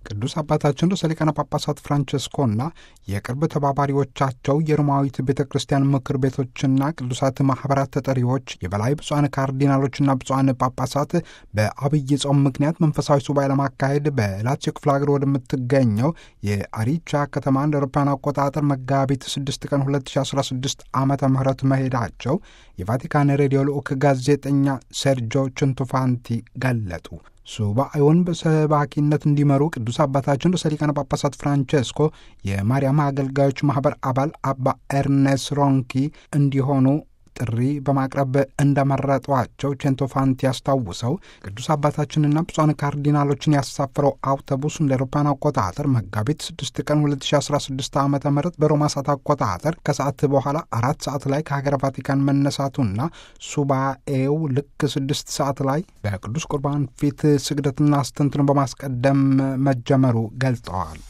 ቅዱስ አባታችን ርዕሰ ሊቃነ ጳጳሳት ፍራንቸስኮና የቅርብ ተባባሪዎቻቸው የሮማዊት ቤተ ክርስቲያን ምክር ቤቶችና ቅዱሳት ማኅበራት ተጠሪዎች፣ የበላይ ብፁዓን ካርዲናሎችና ብፁዓን ጳጳሳት በአብይ ጾም ምክንያት መንፈሳዊ ሱባኤ ለማካሄድ በላዚዮ ክፍለ ሀገር ወደምትገኘው የአሪቻ ከተማ እንደ አውሮፓውያን አቆጣጠር መጋቢት 6 ቀን 2016 ዓመተ ምህረት መሄዳቸው የቫቲካን ሬዲዮ ልዑክ ጋዜጠኛ ሴርጆ ችንቱፋንቲ ገለጡ። ሱባኤውን በሰባኪነት እንዲመሩ ቅዱስ አባታችን ርዕሰ ሊቃነ ጳጳሳት ፍራንቼስኮ የማርያም አገልጋዮች ማኅበር አባል አባ ኤርኔስ ሮንኪ እንዲሆኑ ጥሪ በማቅረብ እንደመረጧቸው ቼንቶፋንቲ ያስታውሰው ቅዱስ አባታችንና ብፁዓን ካርዲናሎችን ያሳፈረው አውቶቡስ እንደ አውሮፓውያን አቆጣጠር መጋቢት 6 ቀን 2016 ዓ ም በሮማ ሰዓት አቆጣጠር ከሰዓት በኋላ አራት ሰዓት ላይ ከሀገረ ቫቲካን መነሳቱና ሱባኤው ልክ ስድስት ሰዓት ላይ በቅዱስ ቁርባን ፊት ስግደትና አስተንትኖ በማስቀደም መጀመሩ ገልጠዋል።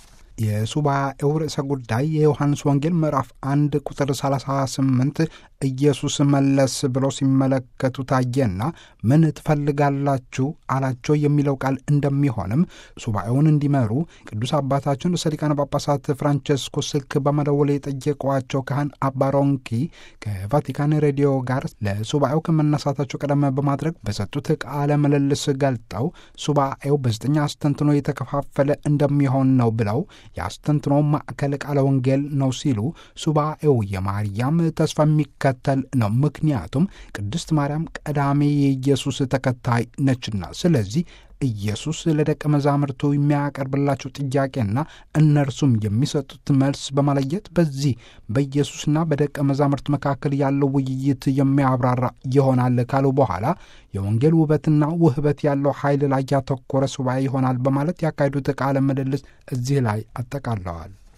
የሱባኤው ርዕሰ ጉዳይ የዮሐንስ ወንጌል ምዕራፍ አንድ ቁጥር 38 ኢየሱስ መለስ ብሎ ሲመለከቱ ታየና ምን ትፈልጋላችሁ አላቸው የሚለው ቃል እንደሚሆንም ሱባኤውን እንዲመሩ ቅዱስ አባታችን ርዕሰ ሊቃነ ጳጳሳት ፍራንቸስኮ ስልክ በመደወል የጠየቋቸው ካህን አባ ሮንኪ ከቫቲካን ሬዲዮ ጋር ለሱባኤው ከመነሳታቸው ቀደም በማድረግ በሰጡት ቃለ ምልልስ ገልጠው ሱባኤው በዘጠኝ አስተንትኖ የተከፋፈለ እንደሚሆን ነው ብለው የአስተንትኖ ማዕከል ቃለ ወንጌል ነው ሲሉ ሱባኤው የማርያም ተስፋ የሚከተል ነው። ምክንያቱም ቅድስት ማርያም ቀዳሚ የኢየሱስ ተከታይ ነችና። ስለዚህ ኢየሱስ ለደቀ መዛሙርቱ የሚያቀርብላቸው ጥያቄና እነርሱም የሚሰጡት መልስ በመለየት በዚህ በኢየሱስና በደቀ መዛሙርት መካከል ያለው ውይይት የሚያብራራ ይሆናል ካሉ በኋላ የወንጌል ውበትና ውህበት ያለው ኃይል ላይ ያተኮረ ሱባኤ ይሆናል በማለት ያካሄዱት ቃለ ምልልስ እዚህ ላይ አጠቃለዋል።